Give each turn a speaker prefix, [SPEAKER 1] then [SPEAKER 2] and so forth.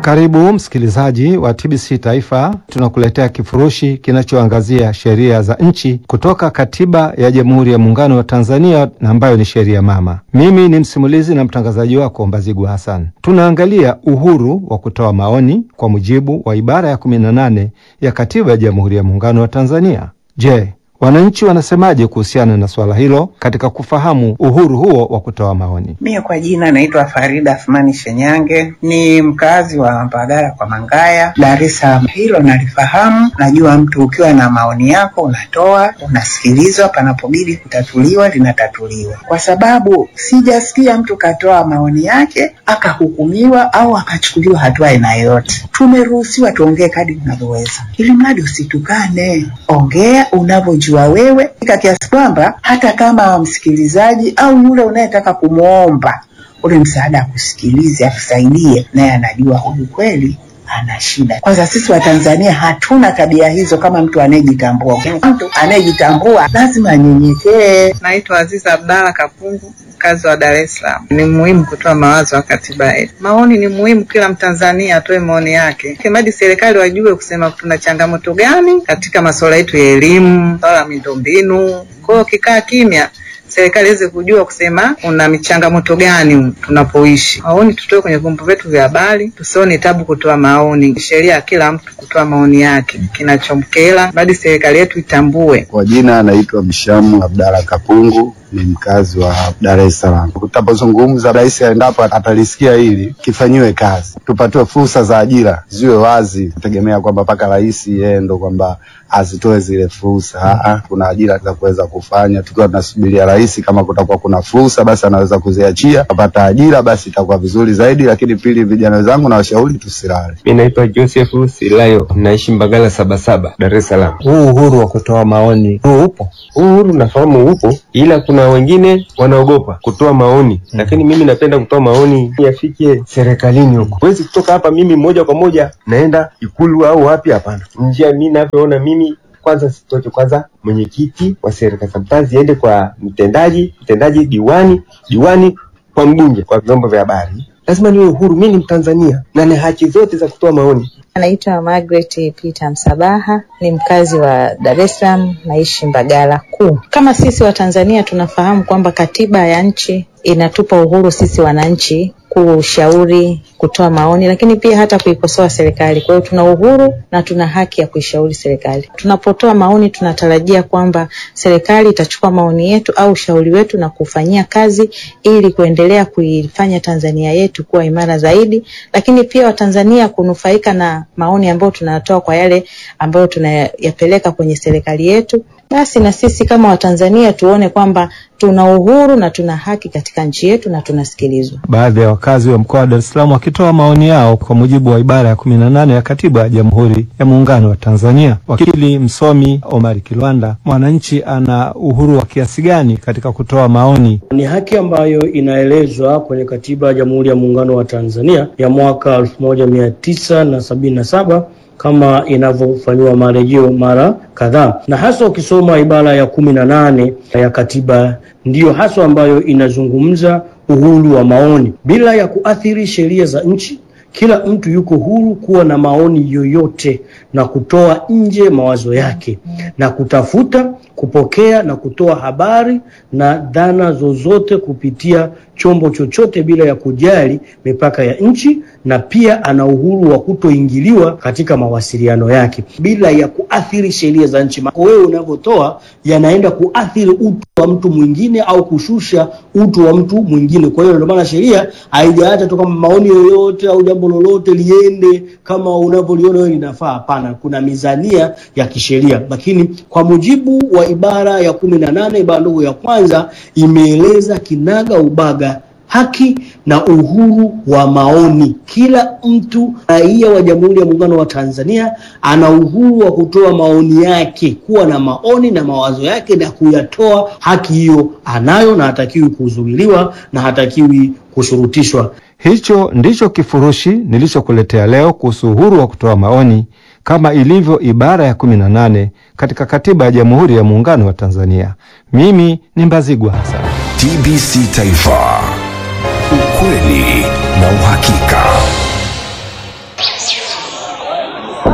[SPEAKER 1] Karibu msikilizaji wa TBC Taifa, tunakuletea kifurushi kinachoangazia sheria za nchi kutoka Katiba ya Jamhuri ya Muungano wa Tanzania na ambayo ni sheria mama. Mimi ni msimulizi na mtangazaji wako Mbazigu Hassan. Tunaangalia uhuru wa kutoa maoni kwa mujibu wa ibara ya 18 ya Katiba ya Jamhuri ya Muungano wa Tanzania. Je, wananchi wanasemaje kuhusiana na swala hilo katika kufahamu uhuru huo wa kutoa maoni?
[SPEAKER 2] Mie kwa jina naitwa Farida Athmani Shenyange, ni mkazi wa Mbagala kwa Mangaya, Dar es Salaam. Hilo nalifahamu, najua mtu ukiwa na maoni yako unatoa, unasikilizwa, panapobidi kutatuliwa linatatuliwa, kwa sababu sijasikia mtu katoa maoni yake akahukumiwa au akachukuliwa hatua aina yoyote. Tumeruhusiwa tuongee kadri tunavyoweza, ili mradi usitukane, ongea unavyojua jua wewe ika kiasi kwamba hata kama msikilizaji au yule unayetaka kumwomba ule msaada akusikilize, akusaidie, naye anajua huyu kweli ana shida. Kwanza sisi Watanzania hatuna tabia hizo kama mtu anayejitambua. Mtu anayejitambua lazima anyenyekee.
[SPEAKER 3] Naitwa Aziza Abdalla Kapungu, mkazi wa Dar es Salaam. Ni muhimu kutoa mawazo ya katiba yetu. Maoni ni muhimu, kila Mtanzania atoe maoni yake, kimradi serikali wajue kusema tuna changamoto gani katika masuala yetu ya elimu, swala la miundombinu. Kwa hiyo kikaa kimya serikali iweze kujua kusema una michangamoto gani tunapoishi. Maoni tutoe kwenye vyombo vyetu vya habari, tusione tabu kutoa maoni. Sheria ya kila mtu kutoa maoni yake kinachomkera, badi serikali yetu itambue.
[SPEAKER 4] Kwa jina anaitwa Mshamu Abdalla Kapungu, ni mkazi wa Dar es Salaam. Tutapozungumza, rais endapo atalisikia hili, kifanyiwe kazi, tupatiwe fursa za ajira ziwe wazi, tegemea kwamba mpaka rais yeye ndo kwamba azitoe zile fursa. Aa, kuna ajira za kuweza kufanya, tukiwa tunasubiria rais, kama kutakuwa kuna fursa, basi anaweza kuziachia, apata ajira, basi itakuwa vizuri zaidi. Lakini pili, vijana wenzangu na washauri tusilale.
[SPEAKER 5] Mimi naitwa Joseph Silayo, naishi Mbagala Sabasaba, Dar es Salaam.
[SPEAKER 1] Huu uhuru wa kutoa maoni huu upo?
[SPEAKER 5] Huu uhuru nafahamu upo, ila kuna wengine wanaogopa kutoa maoni hmm. Lakini mimi napenda kutoa maoni yafike serikalini huko. Huwezi kutoka hapa mimi moja kwa moja naenda Ikulu au wapi? Hapana, njia mimi navyoona mimi kwanza sitoke kwanza mwenyekiti wa serikali za mtaa ziende kwa mtendaji, mtendaji diwani, diwani kwa mbunge, kwa vyombo vya habari. Lazima niwe uhuru, mimi ni Mtanzania na na haki zote za kutoa maoni.
[SPEAKER 6] Anaitwa Margaret Peter Msabaha, ni mkazi wa Dar es Salaam, naishi Mbagala Kuu. Kama sisi wa Tanzania tunafahamu kwamba katiba ya nchi inatupa uhuru sisi wananchi kushauri, kutoa maoni, lakini pia hata kuikosoa serikali. Kwa hiyo tuna uhuru na tuna haki ya kuishauri serikali. Tunapotoa maoni, tunatarajia kwamba serikali itachukua maoni yetu au ushauri wetu na kufanyia kazi ili kuendelea kuifanya Tanzania yetu kuwa imara zaidi, lakini pia Watanzania kunufaika na maoni ambayo tunatoa kwa yale ambayo tunayapeleka kwenye serikali yetu. Basi na sisi kama Watanzania tuone kwamba tuna uhuru na tuna haki katika nchi yetu na tunasikilizwa.
[SPEAKER 1] Baadhi ya wakazi wa mkoa wa Dar es Salaam wakitoa maoni yao kwa mujibu wa ibara ya kumi na nane ya Katiba ya Jamhuri ya Muungano wa Tanzania. Wakili msomi Omari Kilwanda, mwananchi ana uhuru wa kiasi gani katika kutoa maoni?
[SPEAKER 7] Ni haki ambayo inaelezwa kwenye Katiba ya Jamhuri ya Muungano wa Tanzania ya mwaka elfu moja mia tisa na sabini na saba kama inavyofanyiwa marejeo mara kadhaa, na hasa ukisoma ibara ya kumi na nane ya katiba ndiyo haswa ambayo inazungumza uhuru wa maoni bila ya kuathiri sheria za nchi. Kila mtu yuko huru kuwa na maoni yoyote na kutoa nje mawazo yake na kutafuta, kupokea na kutoa habari na dhana zozote kupitia chombo chochote bila ya kujali mipaka ya nchi, na pia ana uhuru wa kutoingiliwa katika mawasiliano yake bila ya kuathiri sheria za nchi. Wewe unavyotoa yanaenda kuathiri utu wa mtu mwingine au kushusha utu wa mtu mwingine. Kwa hiyo ndio maana sheria haijaacha tu kama maoni yoyote au jambo lolote liende kama unavyoliona wewe linafaa. Hapana, kuna mizania ya kisheria, lakini kwa mujibu wa ibara ya kumi na nane ibara ndogo ya kwanza imeeleza kinaga ubaga haki na uhuru wa maoni. Kila mtu raia wa Jamhuri ya Muungano wa Tanzania ana uhuru wa kutoa maoni yake, kuwa na maoni na mawazo yake na kuyatoa. Haki hiyo anayo na hatakiwi kuzuiliwa na hatakiwi kushurutishwa.
[SPEAKER 1] Hicho ndicho kifurushi nilichokuletea leo kuhusu uhuru wa kutoa maoni kama ilivyo ibara ya kumi na nane katika Katiba ya Jamhuri ya Muungano wa Tanzania. Mimi ni Mbazigwa Hassan.
[SPEAKER 8] TBC Taifa, ukweli na uhakika.